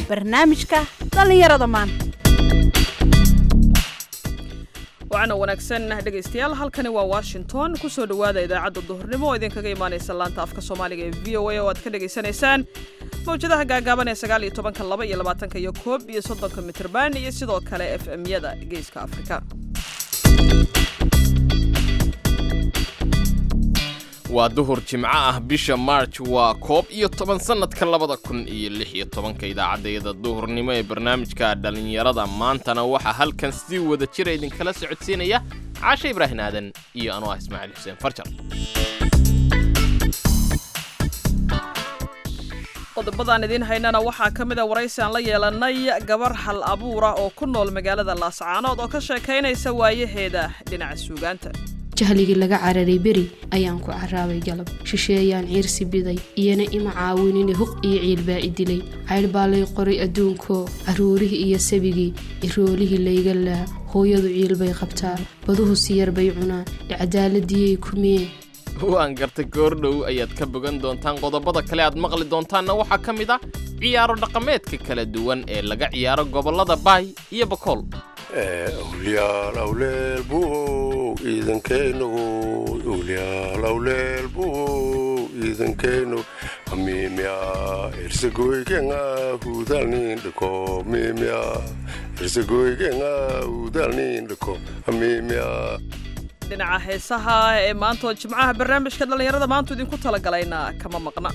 barnaamijka dhallinyarada maanta waxaana wanaagsan dhegaystayaal halkani waa washington kusoo dhowaada idaacadda duhurnimo oo idinkaga imaanaysa laanta afka soomaaliga ee v o a oo aad ka dhagaysanaysaan mawjadaha gaagaaban ee sagaal iyo tobanka laba iyo labaatanka iyo koob iyo soddonka mitrban iyo sidoo kale f m-yada geeska afrika waa duhur jimco ah bisha march waa koob iyo toban sannadka labada kun iyo lix iyo tobanka idaacaddayada duhurnimo ee barnaamijka dhallinyarada maantana waxaa halkan si wada jira idinkala socodsiinaya caashe ibraahin aadan iyo anoo ah ismaaciil xuseen farjar qodobadaan idiin haynana waxaa ka mid a waraysi aan la yeelanay gabar hal abuura oo ku nool magaalada laascaanood oo ka sheekaynaysa waayaheeda dhinaca suugaanta jahligii laga cararay beri ayaan ku caraabay galab shisheeyaan ciirsi biday iyana ima caawinine huq iyo ciilbaa i dilay caydh baa lay qoray adduunkoo carruurihii iyo sabigii iroolihii layga laa hooyadu ciilbay qabtaa baduhu siyar bay cunaan icadaaladiyay kumiyeen waan gartay goordhow ayaad ka bogan doontaan qodobada kale aad maqli doontaanna waxaa ka mid ah ciyaaro dhaqameedka kala duwan ee laga ciyaaro gobollada baay iyo bakool awliyaal awleel buuhow ciidankaynagu awliyaal awleel buuhow ciidankaynu mimya irsagoygenga hudalnindhako mimya irsagoygenga hudalnindhako mimya dhinaca heesaha ee maanta oo jimcaha barnaamijka dhallinyarada maantu idinku talagalayna kama maqna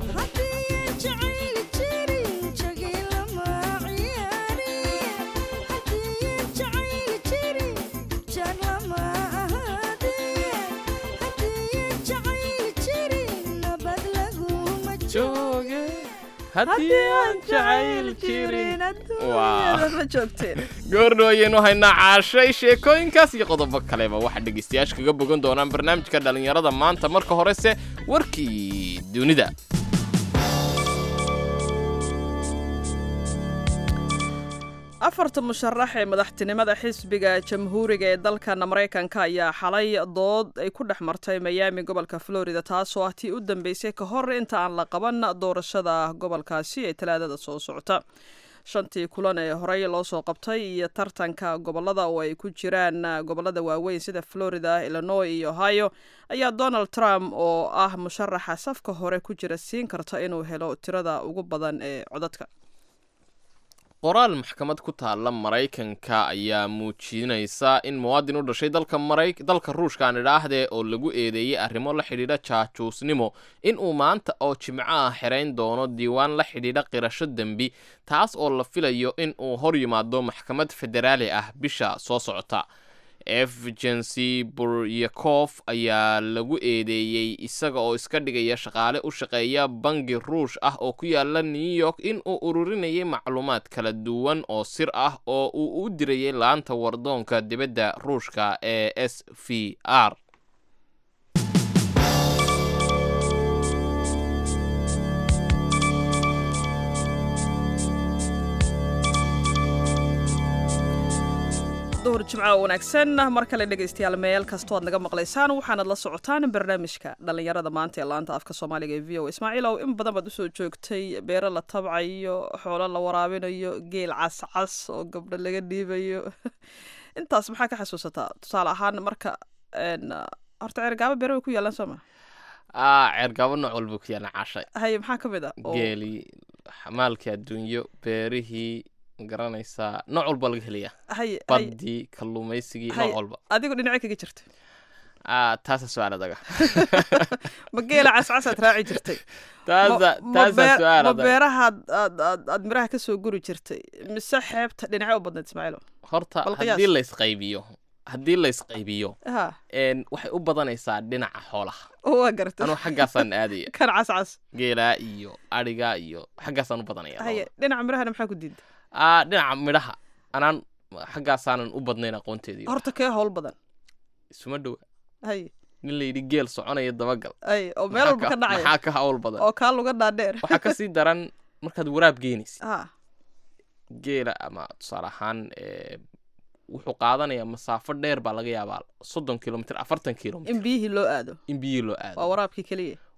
haddii aan jacayl jirin ma joogteen goordhow ayaynu haynaa caashay sheekooyinkaas iyo qodobo kaleba waxaa dhegaystayaasha kaga bogan doonaan barnaamijka dhallinyarada maanta marka horese warkii dunida afarta musharax ee madaxtinimada xisbiga jamhuuriga ee dalkan maraykanka ayaa xalay dood ay ku dhex martay miyaami gobolka florida taasoo ah tii u dambeysay ka hor inta aan la qaban doorashada gobolkaasi ee talaadada soo socota shantii kulan ee horey loo soo qabtay iyo tartanka gobolada oo ay ku jiraan gobolada waaweyn sida florida illinois iyo ohio ayaa donald trump oo ah musharaxa safka hore ku jira siin karta inuu helo tirada ugu badan ee codadka qoraal maxkamad ku taalla maraykanka ayaa muujinaysa in muwaadin u dhashay dalka mara dalka ruushka aan idhaahdee oo lagu eedeeyey arrimo la xidhiidha jaajuusnimo in uu maanta oo jimco ah xirayn doono diiwaan la xidhiidha qirasho dembi taas oo la filayo in uu hor yimaado maxkamad federaali ah bisha soo socota efgency buryakof ayaa lagu eedeeyey isaga oo iska dhigaya shaqaale u shaqeeya bangi ruush ah oo ku yaala new york in uu ururinayay macluumaad kala duwan oo sir ah oo uu u dirayay laanta wardoonka dibadda ruushka ee s v r duhur jimco wanaagsan mar kale dhegaystayaal meel kastoo aad naga maqlaysaan waxaanad la socotaan barnaamijka dhallinyarada maanta ee laanta afka soomaaliga ee v o ismaaciil ow in badan baad usoo joogtay beero la tabcayo xoolo la waraabinayo geel cascas oo gabdho laga dhiibayo intaas maxaa ka xasuusataa tusaale ahaan marka horta ceergaabo beero way ku yaalaan soo ma ceergaabo nooc walba ku yaalan cashay haye maxaa ka mid a geeli maalkii adduunyo beerihii garanaysaa nooc walba laga helayaa haye badii kalluumaysigii nooc walba adigu dhinacay kaga jirta taasa su-aal adaga ma geela cascasaad raaci jirtay taasa taasa su-aal ma adag beerahaad aad aad aad miraha ka soo guri jirtay mise xeebta dhinacyo u badnayd ismaaciilo horta bal qiyaas. haddii laysqaybiyo haddii laysqaybiyo ha een, waxay u badanaysaa dhinaca xoolaha waa gartay anuu xaggaasaan aadaya kan cascas geelaa iyo adhiga iyo xaggaasaan u badanaya haye dhinaca mirahana maxaa ku diiday Ah, dhinaca midhaha anaan xaggaasaanan u badnayn aqoonteedii horta kee howl badan isuma dhowa haye nin layidhi geel soconaya dabagal haye oo meel walba ka dhacaya maxaa ka hawl badan oo kaa luga dhaadheer waxaa kasii daran markaad waraab geynaysid ha geela ama tusaale ahaan eh, wuxuu qaadanayaa masaafo dheer baa laga yaabaa soddon kilomitr afartan kilomitr in biyihii loo aado in biyihii loo waa aado waraabkii keliya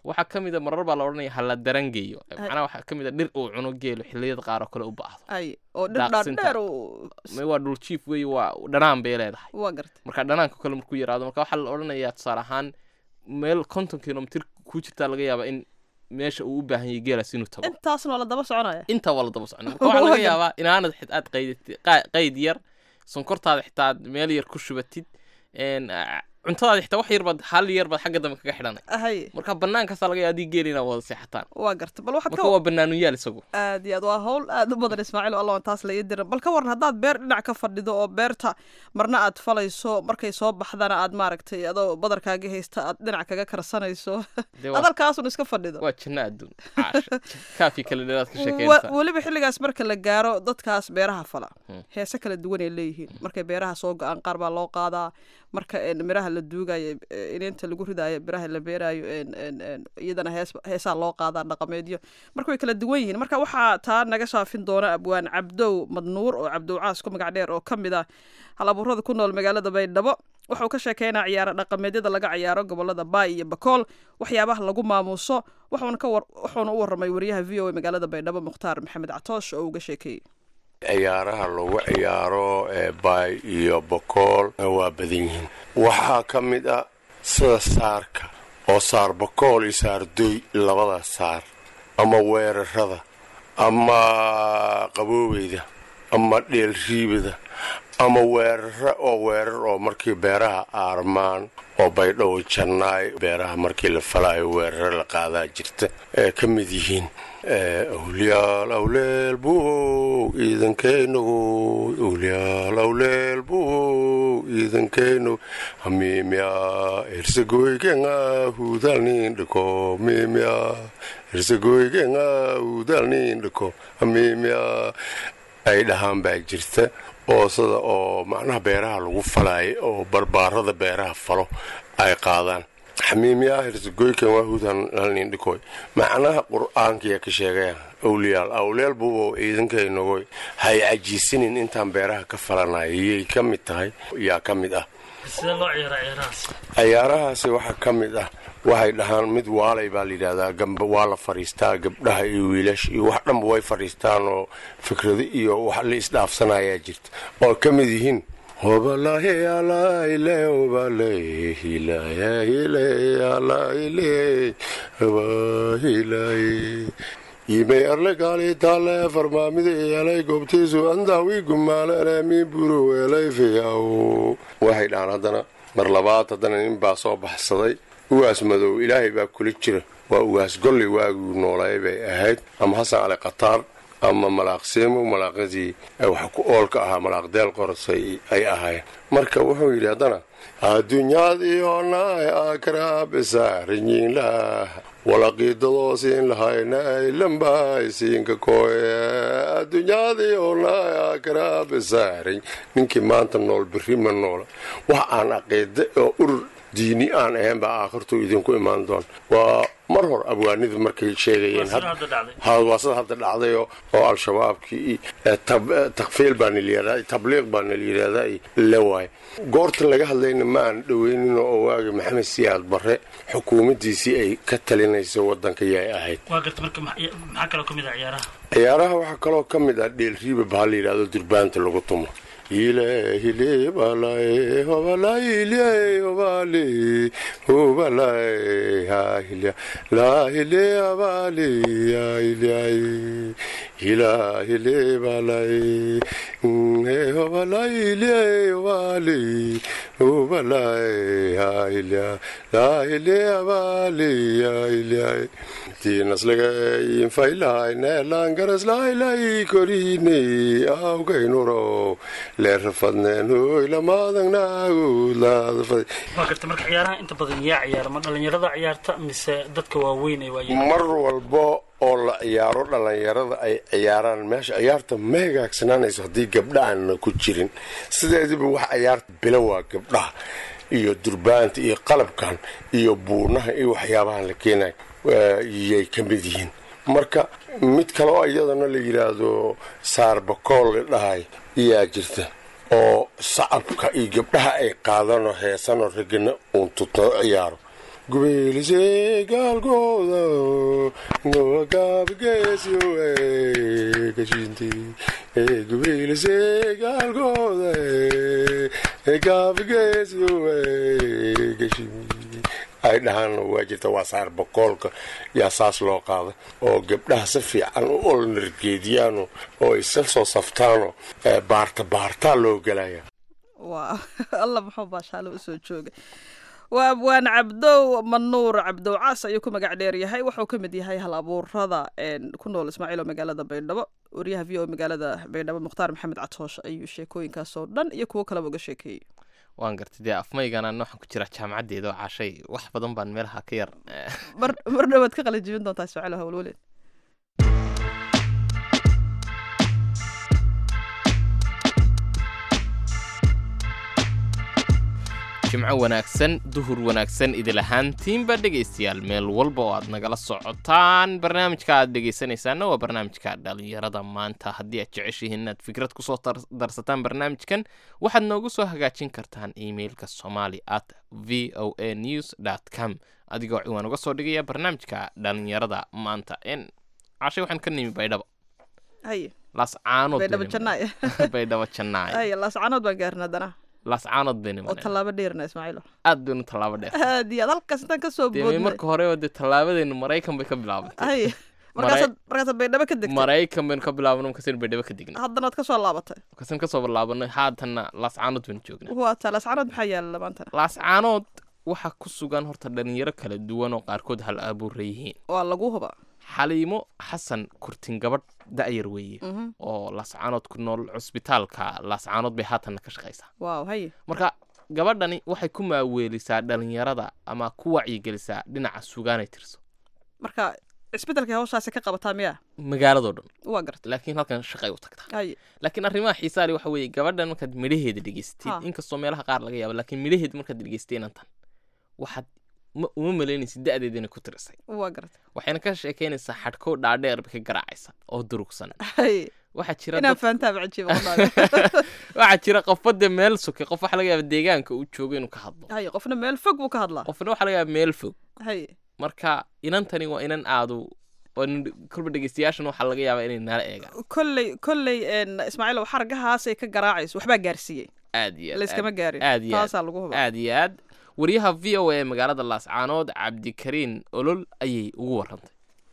waxaa ka mid a marar baa la odhanaya hala darangeeyo macnaha waxaa ka mid a dhir uu cuno geelo xilliyada qaar oo kale u baahdo ay oo dhir Daaqsinta. dhaadheer uu Ma waa dhul jiif weeye waa dhanaan bay leedahay waa gartay marka dhanaanka kale markuu yaraado marka waxaa la odhanayaa tusaale ahaan meel konton kilomitir ku jirtaa laga yaabaa in meesha uu u baahan yahay geelaas inuu tago intaasna waa la daba soconaya intaa waa la daba socon marka waxaa laga yaabaa inaanad xit aad qaydati qa- qayd yar sonkortaada xitaa aad meel yar ku shubatid een, ah, cuntadaada xitaa wax yarbaad hal yarbaad xagga dambe kaga xidhanay hay marka bannaankaasaa laga yaaba haddii geeli inaad wada seexataan waa gartay bal waxaad marka ka waa bannaanuyaal isagu aad iyo aad waa hawl aad u badan ismaaciil oo allah taas la ii diran bal ka waran haddaad beer dhinac ka fadhido oo beerta marna aad falayso markay soo baxdana aad maaragtay adoo badarkaaga haysta aad dhinac kaga karsanayso Dee waa- adalkaasun iska fadhido waa janno adduun caasha kaafi kale dheeraad ka Wa- sheekeysa weliba xilligaas marka la gaaro dadkaas beeraha fala Hmm. heese kala duwan ay leeyihiin markay beeraha soo go-aan qaar baa loo qaadaa marka een, miraha la duugayo eh, ininta lagu ridaayo biraha la beerayo een, een, een, iyadana hees heesaa loo qaadaa dhaqameedyo marka way kala duwan yihiin marka waxaa taa naga shaafin doona abwaan cabdow madnuur oo cabdow caas ku magac dheer oo ka mid ah hal abuurada ku nool magaalada baydhabo wuxuu ka sheekeynaa ciyaaro dhaqameedyada laga ciyaaro gobolada baay iyo bakool waxyaabaha lagu maamuuso wuxuuna ka war- wuxuuna u warramay wariyaha v o a magaalada baydhabo mukhtaar maxamed catoosh oo uga sheekeeyey ciyaaraha lagu ciyaaro ee baay iyo bokool waa badan yihiin waxaa ka mid ah sida saarka oo saar bokool iyo saardoy labada saar ama weerarada ama qaboobeyda ama dheelriibada ama weerara oo weerar oo markii beeraha aarmaan oo baydhow jannaay beeraha markii la falaayo weeraro la qaadaa jirta ee ka mid yihiin ee, awliyaal awleel buuhow ciidankaynagu awliyaal awleel buuhow ciidankaynu hamiimya hersagoygenga hudalnindhiko miimya hersagoygenga hudalnindhiko hamiimya ay dhahaan baa jirta oo sida oo macnaha beeraha lagu falaayo oo barbaarada beeraha falo ay qaadaan xamiimyaa hirsagoykan waa hudan halnindhikoy macnaha qur-aankiya ka sheegayaan awliyaal awleel buubo ciidankaynagoy hay cajiisinin intaan beeraha ka falanaya yay ka mid tahay yaa ka mid ah sidee loo ciyaara ciyaarahaas ciyaarahaasi waxaa ka mid ah waxay dhahaan mid waalay baa layidhahdaa gamba waa la fadhiistaa gabdhaha iyo wiilasha iyo wax dhanba way fadhiistaan oo fikrado iyo wax la isdhaafsanayaa jirta oo ka mid yihiin hobalahe alaile hobale hilayahile alaile habahilaye imay arle gaali taale farmaamida eelay goobtiisu andaawi gumaalene mi buro eelay fiyaw waxay dhahaan haddana mar labaad haddana nin baa soo baxsaday ugaas madow ilaahay baa kula jira waa ugaas golley waaguu noolaay bay ahayd ama xasan cali khataar ama malaaqseemo malaaqadii wax ku oolka ahaa malaaqdeel qorasay ay ahaayeen marka wuxuu yidhi haddana adduunyaadiyonaay akraabisaariyiinlah walaqiidadoosin lahaynay lambaysiinka kooye adduunyaadiyonaay akraabisaariy ninkii maanta nool berri ma noola wax aan aqiida oo urur diini aan ahayn baa aakhirtuu idinku imaan doon waa mar hor abwaanidu markay sheegayeen Waa sida hadda dhacday. ha waa sida hadda dhacday oo oo al-shabaabkii eh, tab- eh, takfiil baa nala tabliiq baa nala yidhahdaa la waay goortan laga hadlayna ma aan dhoweynin oo waagi maxamed siyaad barre xukuumaddiisii ay ka talinaysa waddanka yay ahayd waa garta marka max- maxaa kaloo ka mid ah ciyaaraha ciyaaraha waxaa kaloo ka mid ah dheelriiba baa la yidhahdo durbaanta lagu tumo ilehile balae hobalahile hobale hobalae hahilya lahile abale ahilyae ilahile balae he hobalahile hobale hobalae ahilya lahile abale ahilyae tiinaslegay faylahayneelangaraslaylayi korine awgaynuro leerafadneen hoy lamaadangnaagudlaadafad waa garta marka ciyaaraha inta badan yaa ciyaara ma dhalinyarada ciyaarta mise dadka waaweyn ay waayeen mar walba oo la ciyaaro dhallinyarada ay ciyaaraan meesha ciyaarta ma hagaagsanaanayso haddii gabdha aanna ku jirin sideediba wax ciyaarta bila waa gabdhaha iyo durbaanta iyo qalabkan iyo buunaha iyo waxyaabahan la keenayo yay ka mid yihiin marka mid kaloo iyadana la yidhaahdo saarbakool la dhahay iyaa jirta oo sacabka iyo gabdhaha ay qaadanoo heesanoo ragana uun tutoo ciyaaro gubeelise gaalkooda gabgeesyo gashinti gubeelise gaalkooda gabgeesyo gashimi ay dhahaan waa jirta waa saar boqoolka yaa saas loo qaada oo gabdhaha si fiican u olnargeediyaano oo ay sa soo saftaano baarta baartaa loo gelaya waa alla muxuu baashaale usoo jooga waa abwaan cabdow manuur cabdow caas ayuu ku magac dheer yahay wuxuu ka mid yahay hal abuurada ku nool ismaaciil oo magaalada baydhabo wariyaha v o magaalada baydhabo mukhtaar maxamed catoosh ayuu sheekooyinkaasoo dhan iyo kuwo kaleba uga sheekeeyey waan gartay dee afmaygana waxaan ku jira jaamacaddeeda oo cashay wax badan baan meelaha ka yar mar mar dhowaad ka qalin jibin doontaa ismaaciil hawlwaleed jimco wanaagsan duhur wanaagsan idil ahaantiinba dhegaystayaal meel walba oo aad nagala socotaan barnaamijka aad dhegaysanaysaana waa barnaamijka dhalinyarada maanta haddii aad jeceshihiin inaad fikrad kusoo darsataan barnaamijkan waxaad noogu soo hagaajin kartaan emailka somali at v o a news dt com adigoo ciwaan uga soo dhigaya barnaamijka dhalinyarada maanta n cashay waxaan ka nimi baydhabo haye laascaanood baydhabo jannaay baydhabo jannaay haye laascaanood baan gaarna haddana laascaanood bayna oo tallaabo dheerna ismaaciilo aad baynu tallaabo dheer aad iyo aad halkaas intaan kasoo dee boodnay marka horeba dee tallaabadeenu maraykan bay ka bilaabantay haye markaasaad markaasaad baydhabo ka degtay maraykan baynu ka bilaabano markaasaynu baydhabo ka degnay haddana waad kasoo laabatay markaasaynu kasoo bilaabanay haatanna laascaanood baynu joognaa waa taa laascaanood maxaa yaala maantana laascaanood waxaa ku sugan horta dhalinyaro kala duwan oo qaarkood hal abuura yihiin waa lagu huba xaliimo xasan kurtin gabadh da'yar weeye oo laascaanood ku nool cusbitaalka laascaanood bay haatanna ka shaqaysaa waaw haye marka gabadhani waxay ku maaweelisaa dhalinyarada ama ku wacyigelisaa dhinaca sugaanay tirso marka isbedelkay hawshaasi ka qabataa miya magaaladoo dhan waa gartay laakiin halkan shaqay u tagtaa haye laakiin arrimaha xiisaa leh waxa weeye gabadhan markaad midhaheeda Ha. dhegeystid inkastoo meelaha qaar laga yaabo laakiin midhaheeda markaad dhegeystay inantan waxaad ma uma malaynaysid da'deeda inay ku tirisay waa gartay waxayna ka sheekaynaysaa xadhkow dhaadheer bay ka garaacaysa oo durugsan haye waxaa jira inaan dad- fahantaaba cajiiba wallahi waxaa jira qofba dee meel soke qof waxaa laga yaaba deegaanka uu joogo inuu ka hadlo haye qofna meel fog buu ka hadlaa qofna waxaa laga yaaba meel fog haye marka inantani waa inan aadu oo nin- kolba dhegeystayaashan waxaa laga yaabaa inay nala eegaan kolley kolley een, ismaaciil xargahaasay ka garaacayso waxbaa gaarsiiyey aad iyo aad, layskama aad- gaarin aad iyo aad. taasaa lagu huba aad iyo aad wariyaha v o a ee magaalada laascaanood cabdikariin olol ayay ugu warantay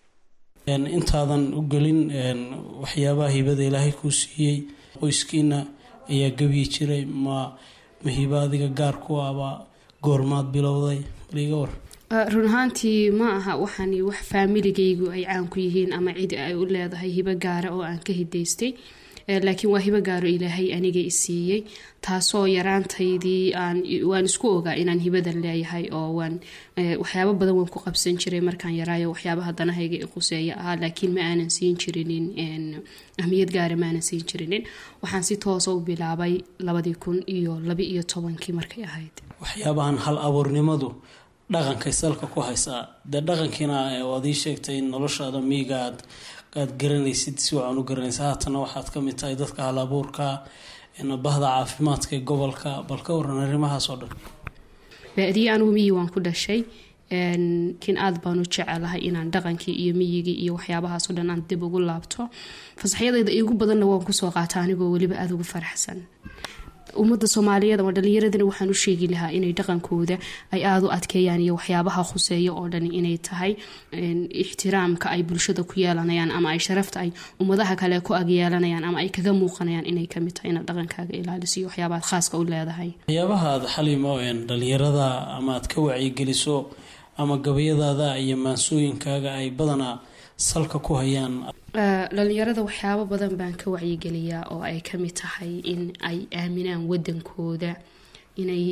Een, intaadan u gelin een, waxyaabaha hibada ilaahay kuu siiyey qoyskiina ayaa gebyi jiray ma ma hiba adiga gaar ku aba goormaad bilowday baliga war Uh, run ahaantii ma aha waxaani wax faamiligaygu ay caan ku yihiin ama cid ay u leedahay hibo gaara oo aan ka hidaystay Eh, laakiin waa hibo gaaro ilaahay aniga i siiyey taasoo yaraantaydii aan waan isku ogaa inaan hibadan leeyahay oo waan eh, waxyaabo badan waan ku qabsan jiray markaan yaraayo waxyaabaha danahayga i quseeya ahaa laakiin ma aanan siin jirinin een, ahmiyad gaara ma aanan siin jirinin waxaan si toosa u bilaabay labadii kun iyo laba iyo tobankii markay ahayd waxyaabahan hal abuurnimadu dhaqankay salka ku haysaa dee dhaqankiina eh, waad ii sheegtay in noloshaada miyiga aad aad garanaysid si wacan u garanaysa haatana waxaad ka mid tahay dadka hal abuurka een, bahda caafimaadka ee gobolka bal ka waran arrimahaas oo dhan baadiye anugu miyi waan ku dhashay een, kin aad baan u jecelahay inaan dhaqankii iyo miyigii iyo waxyaabahaasoo dhan aan dib ugu laabto fasaxyadayda igu badanna waan kusoo qaata anigoo weliba aada ugu faraxsan ummadda soomaaliyeed ama dhalinyaradana waxaan u sheegi lahaa inay dhaqankooda ay aada u adkeeyaan iyo waxyaabaha khuseeya oo dhan inay tahay een, ixtiraamka ay bulshada ku yeelanayaan ama ay sharafta ay ummadaha kale ku agyeelanayaan ama ay kaga muuqanayaan inay kamid tahay inaad dhaqankaaga ilaaliso iyo waxyaabaha khaaska u leedahay waxyaabaha aad xalimo een, dhalinyarada ama aad ka wacyigeliso ama gabayadaada iyo maansooyinkaaga ay badanaa salka ku hayaan Uh, dhalinyarada waxyaabo badan baan ka wacyigeliyaa oo ay kamid tahay in ay aaminaan wadankooda inay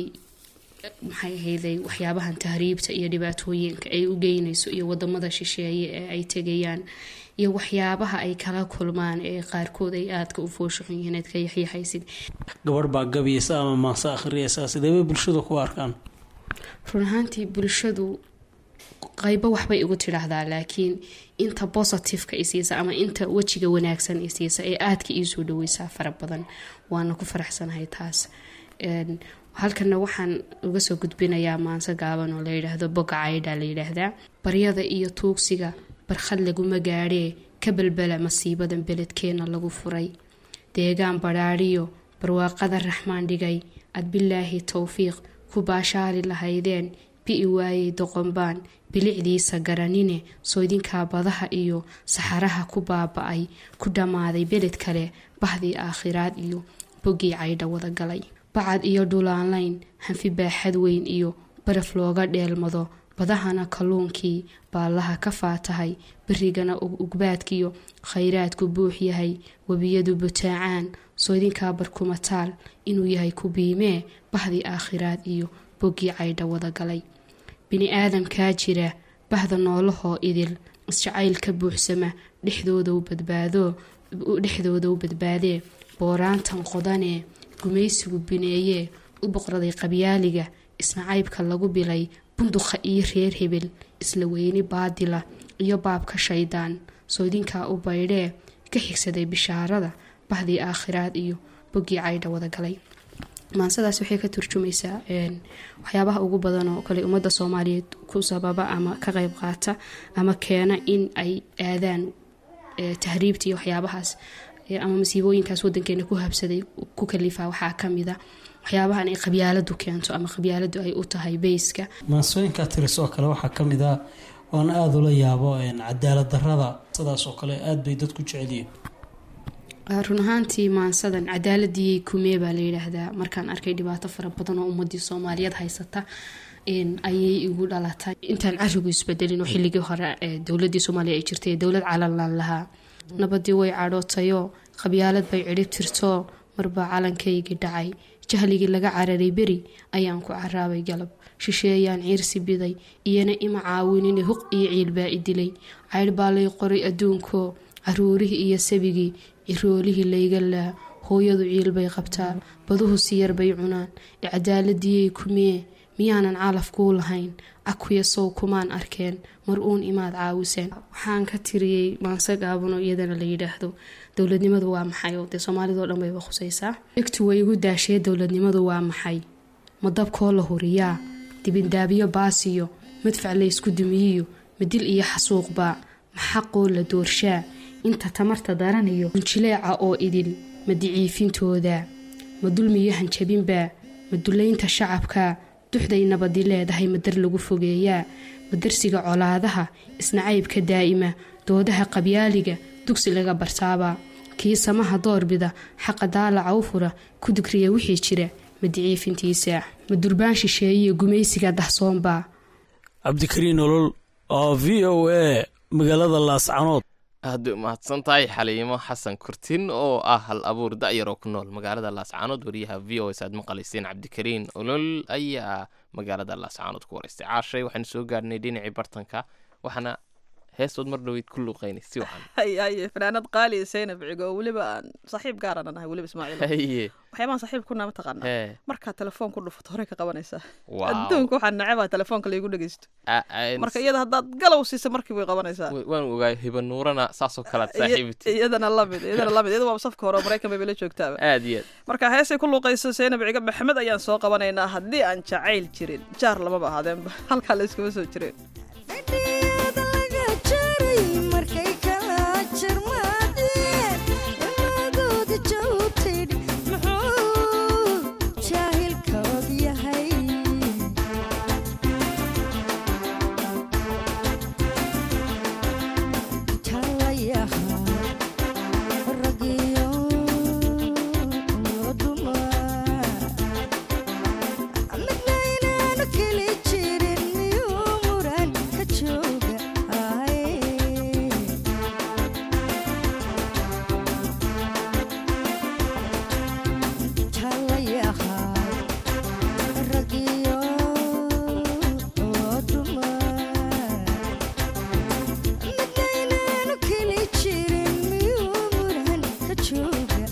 maxay ahayday waxyaabahan tahriibta iyo dhibaatooyinka ay u geynayso iyo wadamada shisheeye ee ay tegayaan iyo waxyaabaha ay kala kulmaan ee qaarkood ay aadka u fooshuxun yihiin aad ka yaxyaxaysid gabadh baa gabaysa ama maanse akhriyaysa sidee bay bulshada ku arkaan run ahaantii bulshadu qaybo waxbay igu tidhaahdaa laakiin inta positiveka isiisa ama inta wejiga wanaagsan isiisa ee aadka iisoo dhaweysaa fara badan waana ku faraxsanahay taas Een, halkana waxaan uga soo gudbinayaa maanse gaaban oo la yidhaahdo boga caydha la yidhaahdaa baryada iyo tuugsiga barkhad laguma gaadhee ka balbala masiibadan beledkeenna lagu furay deegaan badhaadhiyo barwaaqada raxmaan dhigay ad bilaahi towfiiq ku baashaali lahaydeen bi'i waayey doqonbaan bilicdiisa garanine soydinkaa badaha iyo saxaraha ku baaba-ay ku dhammaaday beled kale bahdii aakhiraad iyo boggii caydha wada galay bacad iyo dhulaanlayn hanfi baaxad weyn iyo baraf looga dheelmado badahana kalluunkii baallaha ka faatahay berigana ugbaadkiyo khayraadku buux yahay webiyadu butaacaan soydinkaa barkumataal inuu yahay ku biimee bahdii aakhiraad iyo boggii caydha wada galay bini aadamkaa jira bahda noolahoo idil isjacayl ka buuxsama dhexdooda u badbaadee booraantan qodanee gumaysigu bineeyee u boqraday qabyaaliga isnacaybka lagu bilay bunduqa iyo reer hebel isla weyni baadila iyo baabka shaydaan soydinkaa u baydhee ka xigsaday bishaarada bahdii aakhiraad iyo boggii caydha wada galay maansadaas waxay ka turjumaysaa waxyaabaha ugu badan oo kale ummadda soomaaliyeed ku sababa ama ka qeyb qaata ama keena in ay aadaan tahriibta iyo waxyaabahaas ama masiibooyinkaas wadankeena ku habsaday ku kalifaa waxaa kamida waxyaabahan ay qabyaaladu keento ama qabyaaladu ay u tahay beyska maansooyinkaa tiris oo kale waxaa ka mid ah oona aada ula yaabo cadaalad darada sidaas oo kale aada bay dadku jecelyihiin run ahaantii maansadan cadaaladii kumee baa la yidhaahdaa markaan arkay dhibaato fara badan oo ummadii soomaaliyeed haysata ayay igu dhalatay intaan carigu isbedelin oo xilligii hore dowladii soomaaliya ay jirtay dowlad calanlaan lahaa nabadii way cadhootayoo qabyaalad bay cidhib tirtoo marbaa calankaygii dhacay jahligii laga cararay beri ayaan ku caraabay galab shisheeyaan ciirsi biday iyana ima caawinine huq iyo ciilbaa i dilay caydh baa lay qoray adduunkoo caruurihii iyo sabigii ciroolihii layga laa hooyadu ciil bay qabtaa baduhu siyar bay cunaan icadaaladiyey kumee miyaanan calaf kuu lahayn cakuya sow kumaan arkeen mar uun imaad caawiseen waxaan ka tiriyey maanse gaabano iyadana la yidhaahdo dowladnimadu waa maxay oo dee soomaalidao dhan bayba khusaysaa igtu way igu daashee dowladnimadu waa maxay ma dabkoo la huriyaa dibindaabyo baasiyo madfac laysku dumiyiyo madil iyo xasuuqbaa ma xaqoo la doorshaa inta tamarta daraniyo unjileeca oo idil ma diciifintooda ma dulmiyo hanjabinbaa ma dulaynta shacabka duxday nabadi leedahay madar lagu fogeeyaa ma darsiga colaadaha isnacaybka daa'ima doodaha qabyaaliga dugsi laga bartaabaa kii samaha doorbida xaqa daalaca u fura ku dugriya wixii jira ma diciifintiisa ma durbaan shisheeyiyo gumaysiga dahsoonbaa cabdikariin nolol oo v o a magaalada laascanood aad bay umahadsan tahay xaliimo xasan kurtin oo ah hal abuur da'yar oo ku nool magaalada laascaanood wariyaha v o s aad maqlayseen cabdikariin olol ayaa magaalada laascaanood ku waraystay caashay waxaanu soo gaadhnay dhinacii bartanka waxaana heestood mar dhoweyd ku luuqaynay si wacan haye fanaanad qaali saynab cigo oo weliba aan saaxiib gaarana nahay weliba ismaaciil haye waxyaabaan saaxiib kuna mataqaanaa hee markaa telefoon ku dhufato horey ka qabanaysaa Wow. adduunka waxaa necebaa telefoonka laygu dhegeysto A- a- marka iyada haddaad galow siisa markii bay qabanaysaa wa- waan ogaay hiba nuurana saasoo kale aad Iya- saaxiibti iyadana lamid iyadana lamid iyada waa safka hore oo maraykan bay bala joogtaaba aad iyo aad marka heesay ku luuqayso saynab ciga maxamed ayaan soo qabanaynaa haddii aan jacayl jirin jaar lamaba ahaadeenba halkaa la iskuma soo jireen fadhiyada laga jaray markay kala jarmaadeen imadooda joogtid muxuu jaahilka og yahay talayaha ragiyo dumar midna inaanu keli jirin miyuu muran ka jooga talayaha ragiyo dumar midna inaanu keli jirin miyuu muran ka jooga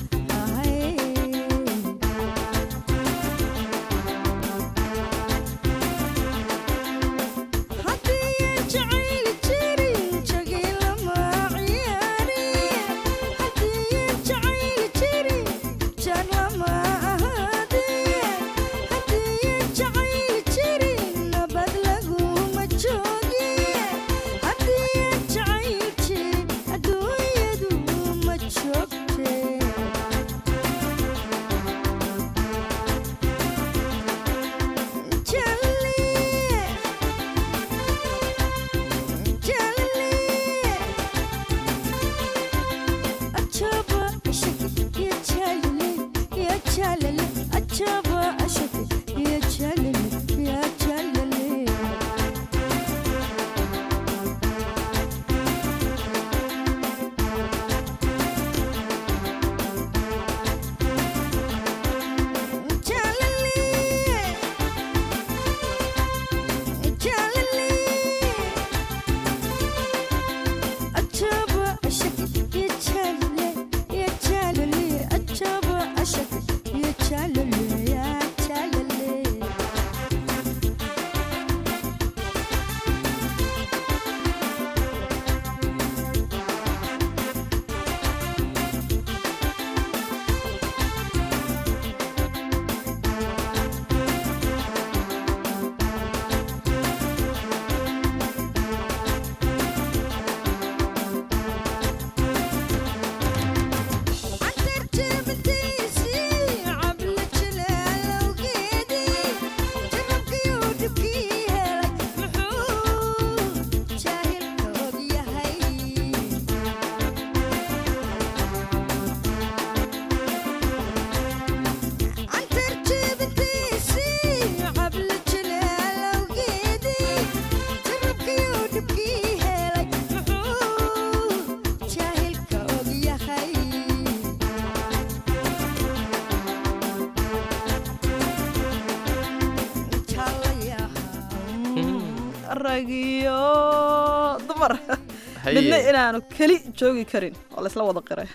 rag iyo dumar midna inaanu keli joogi karin oo laysla wada qiray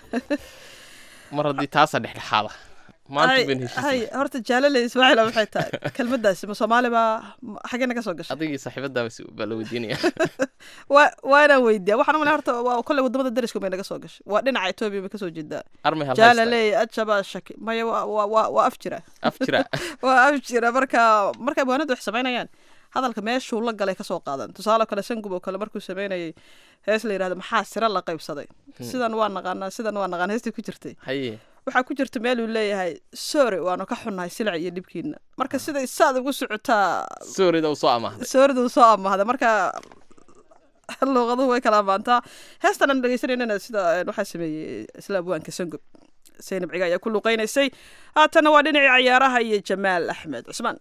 mar haddii taasa dhexdhexaada maanta Hay- ban hay heshiisay horta jaalale ismaaciil maxay tahay kelmadaasi ma soomaali baa ma- xageena ka soo gashay adigii saaxiibadaaba si baa la weydiinaya waa waa inaan weydiiya waxaan umaleya horta waa kolley wadamada dariska bay naga soo gashay waa dhinaca etoobiya bay kasoo jeedaa armay halhaysta jaalaley ajaba shaki maya waa waa waa waa af jira af jira waa af jira marka marka abwaanadu wax samaynayaan hadalka meeshuu la galay kasoo qaadan tusaale kale sangub oo kale markuu samaynayay hees la yidhahdo maxaa sira la qaybsaday sidan waa naqaanaa sidan waa naqaan heestii ku jirtay haye waxaa ku jirta meel uu leeyahay sorry waanu ka xunnahay silac iyo dhibkiina marka siday saad ugu socotaa soorida u soo amaahday soorida uu soo amahda marka luuqaduhu way kala amaantaa heestan aan dhegeysanayna sida eh, waxaa sameeyey isla abwaanka sangub saynab ciga ayaa ku luuqeynaysay haatana waa dhinacii cayaaraha iyo jamaal axmed cusmaan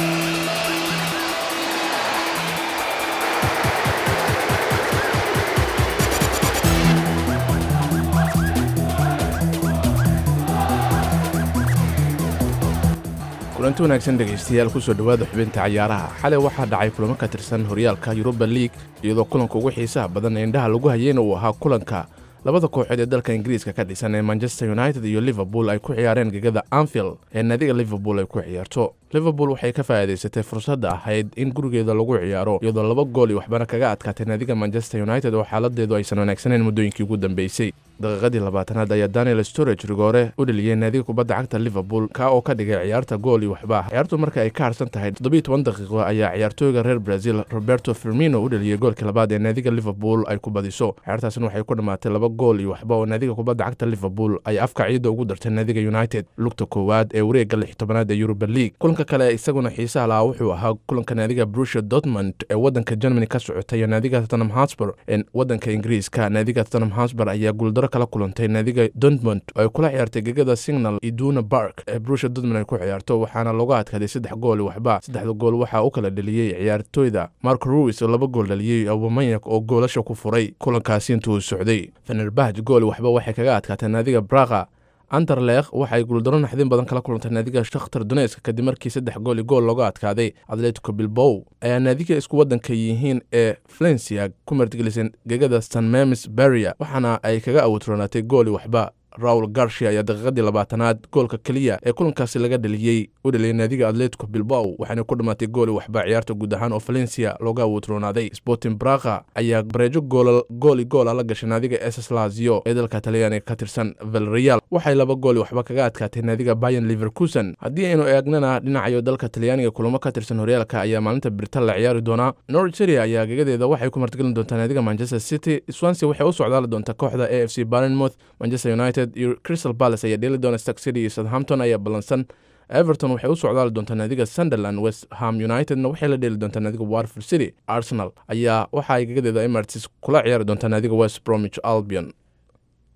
kulanti wanaagsan dhegaystayaal kusoo dhowaada xubinta cayaaraha xalay waxaa dhacay kulamo ka tirsan horyaalka yuruba liig iyadoo kulanka ugu xiisaha badan ee indhaha lagu hayeyna uu ahaa kulanka labada kooxood ee dalka ingiriiska ka dhisan ee manchester united iyo liverpool ay ku ciyaareen gegada anfield ee naadiga liverpool ay ku ciyaarto liverpool waxay ka faa'iidaysatay fursadda ahayd in gurigeeda lagu ciyaaro iyadoo laba gool iyo waxbana kaga adkaatay naadiga manchester united oo xaaladeedu aysan wanaagsaneyn muddooyinkii ugu dambeysay daqiiqadii labaatanaad ayaa daniel storage rigoore u dheliyey naadiga kubadda cagta liverpool ka oo ka dhigay ciyaarta gool iyo waxba ciyaartu marka ay ka harsan tahay toddobiyo toban daqiiqo ayaa ciyaartooyga reer brazil roberto firmino u dheliyey goolkii labaad ee naadiga liverpool ay ku badiso ciyaartaasina waxay ku dhammaatay laba gool iyo waxba oo naadiga kubadda cagta liverpool ay afka ciidda ugu dartay naadiga united lugta koowaad ee wareegga lix tobanaad ee europa league kulanka kale isaguna xiisaha lahaa wuxuu ahaa kulanka naadiga brusha dortmund ee wadanka germany ka socotay iyo naadiga tottenham hotspur ee wadanka ingiriiska naadiga tottenham hotspur ayaa guuldaro kala kulantay naadiga dortmund oo ay kula ciyaartay gegada signal iduna park ee brusha dortmund ay ku ciyaarto waxaana looga adkaaday saddex gool iyo waxba saddexda gool waxaa u kala dheliyey ciyaartooyda marco ruis oo laba gool dhaliyey aubameyang oo goolasha ku furay kulankaasi intuu uu socday fenerbahj gool iyo waxba waxay kaga adkaatay naadiga braga anderleekh waxay guuldaro naxdin badan kala kulantay naadiga shakhtar donetsk kadib markii saddex gool iyo gool looga adkaaday atletico bilbow ayaa naadiga isku wadanka yihiin ee valencia ku martigelisay gegada san memis baria waxaana ay kaga awutronaatay gool iyo waxba raul garcia ayaa daqiiqadii labaatanaad goolka keliya ee kulankaasi laga dheliyey u dheliyay naadiga atletico bilbow waxaana ku dhammaatay gool iyo waxba ciyaarta guud ahaan oo valencia looga awutroonaaday sporting braga ayaa bareejo gool gool iyo goola la gashay naadiga ss lazio ee dalka talyaaniga ka tirsan valreal waxay laba gool iyo waxba kaga adkaatay naadiga bayan liverkusen haddii aynu eegnana dhinacayo dalka talyaaniga kulamo ka tirsan horyaalka ayaa maalinta biritan la ciyaari doonaa norwich city ayaa gegadeeda waxay ku martigelin doontaa naadiga manchester city swansea waxay u socdaali doontaa kooxda a f c barnmouth manchester united iyo crystal palace ayaa dheeli doona stark city iyo southampton ayaa ballansan everton waxay u socdaali doontaa naadiga sunderland west ham unitedna waxay la dheeli doontaa naadiga warford city arsenal ayaa waxa ay gegadeeda emirates kula ciyaari doontaa naadiga west bromwich albion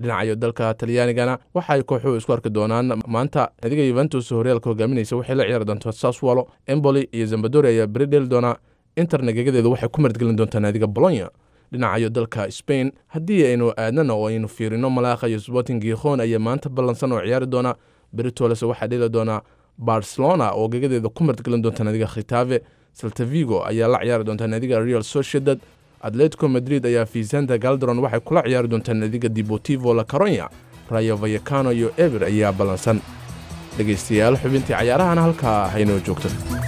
dhinacayo dalka talyaanigana waxa ay kooxuhu isku arki doonaan maanta naadiga yuventus horyaalka hogaaminaysa waxay la ciyaari doontaa saswalo emboli iyo zambadori ayaa beri dheli doonaa inter nagagadeedu waxay ku martgelin doontaa naadiga bolonya dhinacayo dalka spain haddii aynu aadnana oo aynu fiirino malaakha iyo sporting gikhon ayaa maanta ballansan oo ciyaari doona beritolese waxaa dheli doonaa barcelona oo gagadeeda ku martgelin doonta naadiga khitave saltavigo ayaa la ciyaari doontaa naadiga real sociedad atletico madrid ayaa vicenta galderon waxay kula ciyaari doontaa naadiga deportivo la caronya rayo vayacano iyo eber ayaa ballansan dhegaystayaal xubintii cayaarahana halkaa haynoo joogto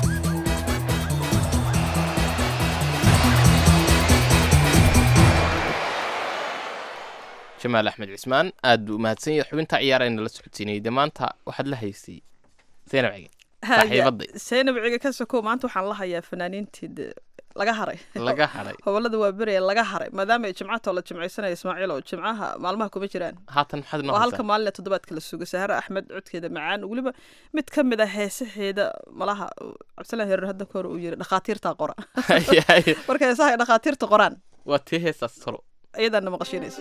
jamaal axmed cismaan aad buu umahadsan yahay xubinta ciyaarayna la socodsiinayay dee maanta waxaad la haysay zaynab cige saaxiibaday zaynab ciga ka sokow maanta waxaan la hayaa fanaaniintii de laga haray laga hadhay hobolada waa beraya laga haray maadaama ay jimcatoo la jimcaysanaya ismaaciil oo jimcaha maalmaha kuma jiraan haatan maxaad noo waa halka haysaa maalin ee toddobaadka la sugo sahare axmed codkeeda macaan weliba mid ka mid a heesaheeda malaha cabdisalaan herer hadda ka hor uu yiri dhakhaatiirtaa qora Haye, haye. marka heesaha ay dhakhaatiirta qoraan waa tii heestaas tolo iyadaana maqashiinaysa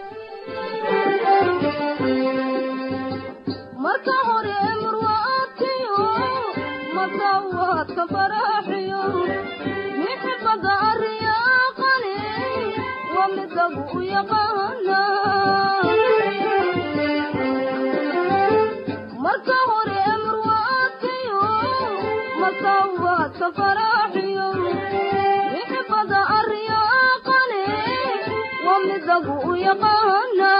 marka hore murwaadkiyo masawaadka faraaxiyo mixibada ariyaaqani waa midagu u yaqaana marka hore murwaadkiyo masawaadka faraaxiyo mixibada ariyaaqani waa midagu u yaqaana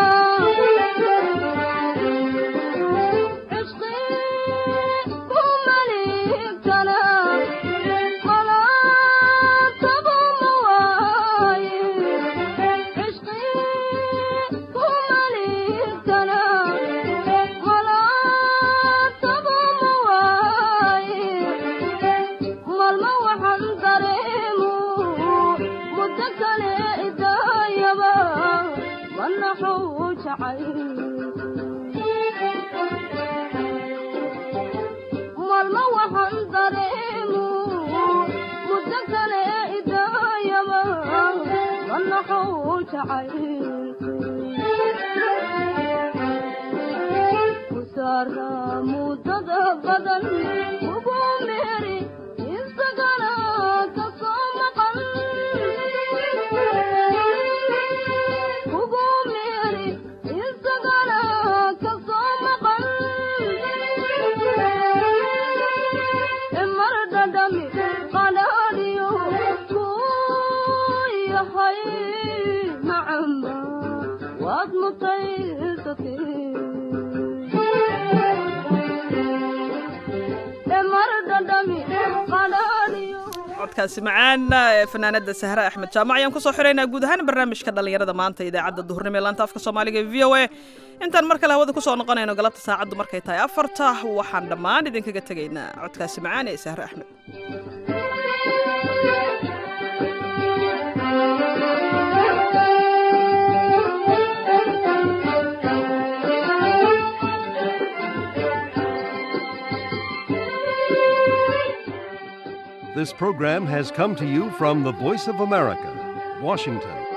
maalmo waxaan dareemu muddo kale idaayaba manaxow jacay kusaara muddada badan ugu meeri isagana ka soo maqan ugu meeri isagana ka soo maqan mar dhadhami qanaaniyo kuu yahay macamba waad mutaysatay mar dhadhami qanaaniyo codkaasi macaana ee fanaanada sahre axmed jaamac ayaan kusoo xiraynaa guud ahaan barnaamijka dhallinyarada maanta idaacadda duhurnimo ee laanta afka soomaaliga ee v o a intaan mar kale hawada kusoo noqonayno galabta saacaddu markay tahay afarta waxaan dhammaan idinkaga tegaynaa codkaasi macaan ee sahre axmed This program has come to you from the Voice of America, Washington.